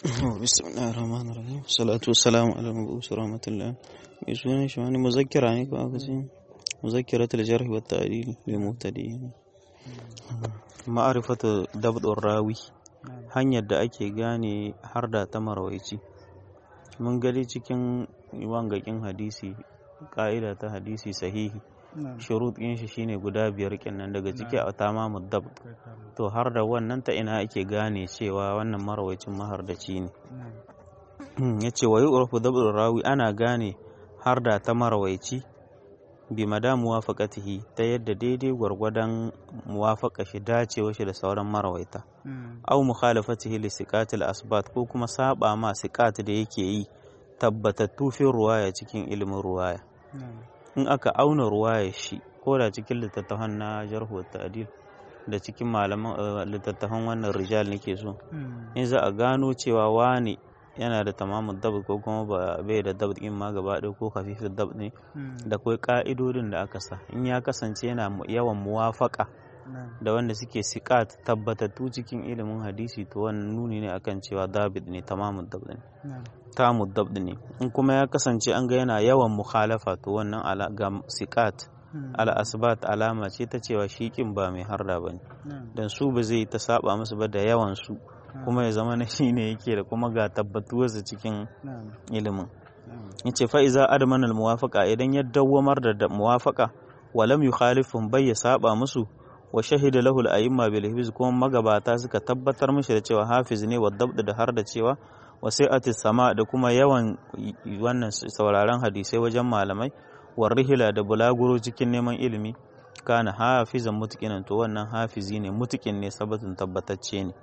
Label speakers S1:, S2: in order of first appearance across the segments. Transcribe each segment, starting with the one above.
S1: بسم الله الرحمن الرحيم الصلاة والسلام على المبعوث رحمة الله mai sunan shi wani muzakkira ne ko aka ce muzakkiratul jarh wa ta'dil lil mubtadi'in ma'rifatu dabdur rawi hanyar da ake gane har da ta marawaici mun gani cikin wangakin hadisi ka'ida ta hadisi sahihi shurut ɗin shi shine guda biyar kenan daga ciki a tamamud dab to har da wannan ta ina ake gane cewa wannan marawaicin mahardaci ne ya ce wa yu'rafu dabdur rawi ana gane har da ta marawaici bi mada muwafaqatihi ta yadda daidai gwargwadon muwafaqa shi dacewa shi da sauran marawaita aw mukhalafatihi li siqatil asbat ko kuma saba ma siqat da yake yi tabbatattu fi ruwaya cikin ilimin ruwaya in aka auna ruwaya shi ko da cikin littattafan na jarhu ta'dil da cikin malaman littattafan wannan rijal nake so in za a gano cewa wani yana da tamamin dab ko kuma ba bai da dab in ma gaba ɗaya ko kafifin dab ne da kai ka'idodin da aka sa in ya kasance yana yawan muwafaka da wanda suke sikat tabbatattu cikin ilimin hadisi to wannan nuni ne akan cewa dabit ne tamamin dab ne tamu dab ne in kuma ya kasance an ga yana yawan mukhalafa to wannan ala ga sikat ala asbat alama ce ta cewa shi kin ba mai harda bane dan su ba zai ta saba musu ba da yawan su kuma ya zama na shi ne yake da kuma ga tabbatuwarsa cikin ilimin yace fa iza adman al muwafaqa idan ya dawwamar da muwafaqa walam yukhalifum bai ya saba musu wa shahida lahu al a'imma bil hifz kuma magabata suka tabbatar mishi da cewa hafiz ne wa dabd da har da cewa wa sai'ati sama da kuma yawan wannan sauraron hadisai wajen malamai wa rihila da bulaguro cikin neman ilimi kana hafizan mutukinan to wannan hafizi ne mutukin ne sabatin tabbatacce ne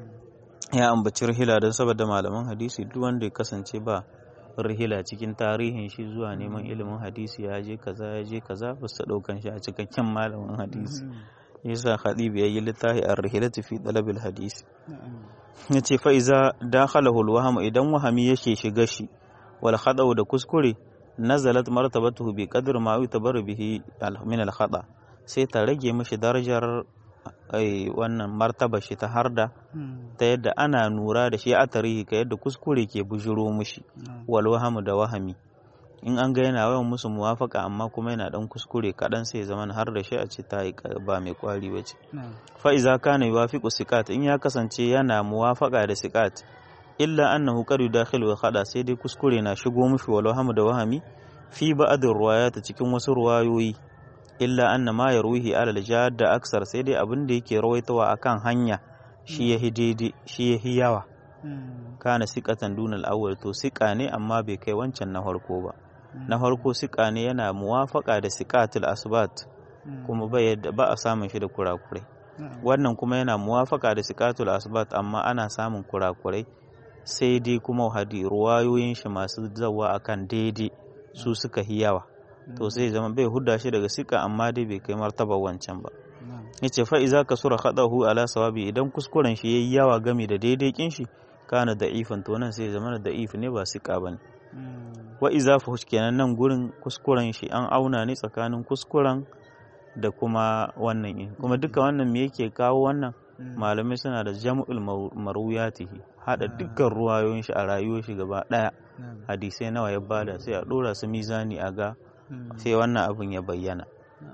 S1: ya ambaci rihila don saboda malaman hadisi duk wanda ya kasance ba rihila cikin tarihin shi zuwa neman ilimin hadisi ya je kaza ya je kaza ba su daukan shi a cikakken malamin hadisi yasa khadib ya yi littafi a rihilatu fi dalabil hadisi ya ce fa iza dakhalahu alwaham idan wahami yake shiga shi wal khada'u da kuskure nazalat martabatuhu bi qadri ma yutabaru bihi min al khada sai ta rage mishi darajar wannan martaba shi ta harda ta yadda ana nura da shi a tarihi ka yadda kuskure ke bujiro mishi wal wahamu da wahami in an ga yana yawan musu muwafaka amma kuma yana dan kuskure kaɗan sai zaman har da shi a ce ta ba mai kwari ba ce fa iza kana yuwafiqu sikat in ya kasance yana muwafaka da sikat illa annahu qad yudakhilu wa khada sai dai kuskure na shigo mishi wal wahamu da wahami fi ba'd ruwayat cikin wasu ruwayoyi illa anna ma yarwihi ala al-jadda aksar sai dai abin da yake rawaitawa akan hanya shi yahi daidai shi yahi yawa kana siqatan dunal awwal to siqa ne amma bai kai wancan na farko ba na farko siqa ne yana muwafaka da siqatul asbat kuma ba a samun shi da kurakurai wannan kuma yana muwafaka da siqatul asbat amma ana samun kurakurai sai dai kuma hadi ruwayoyin shi masu zawa akan daidai su suka hi yawa to sai zama bai hudda shi daga sika amma dai bai kai martaba wancan ba yace fa iza kasura khadahu ala sawabi idan kuskuren shi yayi yawa gami da daidai kin shi kana da ifan to nan sai zama da if ne ba sika bane wa iza fuhush kenan nan gurin kuskuren shi an auna ne tsakanin kuskuren da kuma wannan in kuma duka wannan me yake kawo wannan malamai suna da jam'ul marwiyatihi hada dukkan ruwayoyin shi a rayuwar shi gaba daya hadisai nawa ya bada sai a dora su mizani a ga sai wannan abin ya bayyana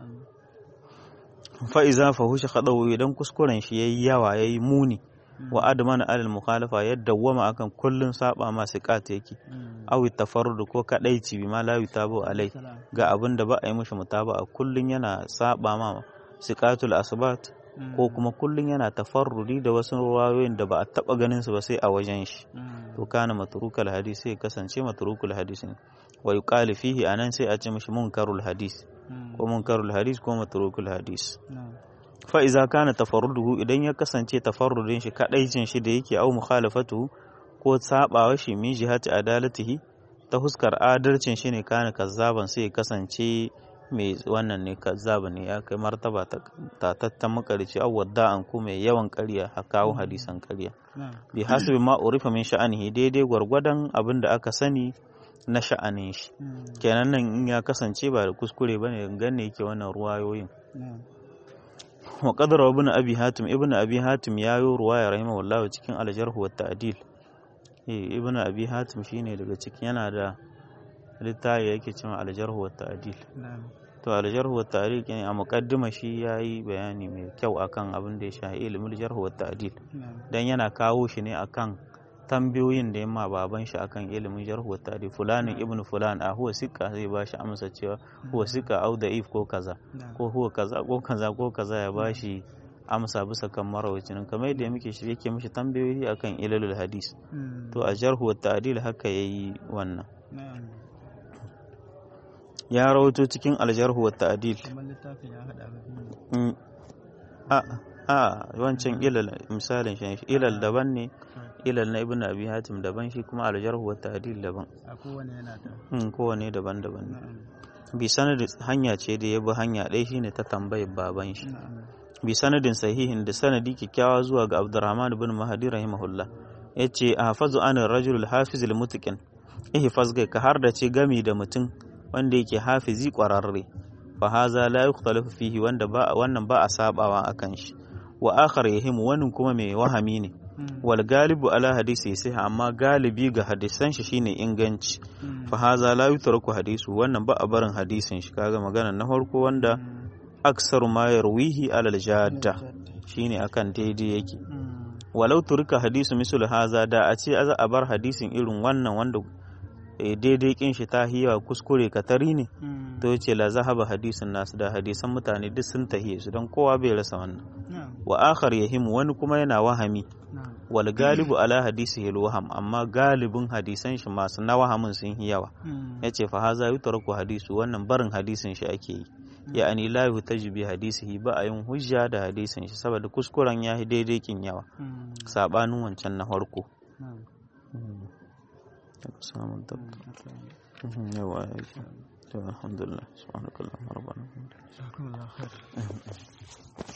S1: fa'iza fahushe haɗau idan kuskuren shi ya yi yawa ya yi muni wa adamana alal mukhalafa ya dawwama akan kullun saba masu kata yake awi tafarrudu ko kadaici bi ma la yutabu alai ga abin da ba a yi mishi mutaba a kullun yana saba ma siqatul asbat ko kuma kullun yana tafarrudi da wasu ruwayoyin da ba a taba ganin su ba sai a wajen shi to kana matrukal hadisi sai kasance matrukul hadisi wa yuqalu fihi anan sai a ce mishi munkarul hadis ko munkarul hadis ko matrukul hadis fa iza kana tafarruduhu idan ya kasance tafarrudin shi kadaicin shi da yake au mukhalafatuhu ko sabawa shi min jihati adalatihi ta huskar adalcin shi ne kana kazzaban sai ya kasance mai wannan ne kazzaba ne ya kai martaba ta tattan makarici aw wadda'an ko mai yawan ƙarya a kawo hadisan ƙarya bi hasbi ma urifa min sha'anihi daidai gwargwadon abin da aka sani na sha'anin shi kenan nan in ya kasance ba da kuskure bane ganne yake wannan ruwayoyin wa qadara ibn abi hatim ibn abi hatim ya yi ruwaya rahimahullahu cikin al-jarh wa ta'dil eh ibn abi hatim shine daga ciki yana da littafi yake cewa aljarhu wa ta'dil to aljarhu wa ta'dil ne a muqaddima shi yayi bayani mai kyau akan abin da ya shafi ilmul jarhu wa ta'dil dan yana kawo shi ne akan tambayoyin da yamma baban shi akan ilimin jarhu wa ta'dil fulanin ibnu fulan a huwa sikka zai ba shi amsa cewa huwa sikka au da'if ko kaza ko huwa kaza ko kaza ko kaza ya ba shi amsa bisa kan marawacin kamar yadda muke shi yake mishi tambayoyi akan ilalul hadis to a jarhu wa ta'dil haka yayi wannan ya rawato cikin aljarhu wa ta'dil a a wancan ilal misalin shi ilal daban ne ilal na ibnu abi hatim daban shi kuma aljarhu wa ta'dil daban
S2: a kowane yana da
S1: kowane daban-daban ne bi sanadin hanya ce da ya bi hanya ɗaya shine ta tambayar baban shi bi sanadin sahihin da sanadi kyakkyawa zuwa ga Abdurrahman bin Mahdi rahimahullah yace ahfazu an ar-rajul al-hafiz al-mutqin ihfaz ka har da ce gami da mutum wanda yake hafizi kwararre fa haza la yukhtalafu fihi wanda ba wannan ba a sabawa akan shi wa akhar yahimu wannan kuma mai wahami ne wal galibu ala hadisi sai amma galibi ga hadisan shi shine inganci fa haza la yutraku hadisu wannan ba a barin hadisin shi kaga magana na farko wanda aksaru ma yarwihi alal jadda shine akan daidai yake walau turka hadisu misul haza da a ce za a bar hadisin irin wannan wanda daidai kin shi ta hiya kuskure katari ne to yace la zahaba hadisin nasu da hadisan mutane duk sun tahiye su don kowa bai rasa wannan wa akhar yahimu wani kuma yana wahami wal galibu ala hadisi hil waham amma galibin hadisan shi masu na wahamin sun yi yawa yace fa haza yutraku hadisu wannan barin hadisin shi ake yi ya'ani la yuhtaju bi hadisihi ba a yin hujja da hadisin shi saboda kuskuren ya yi daidai kin yawa sabanin wancan na farko samun tabbata yawa alhamdulillah subhanakallahumma rabbana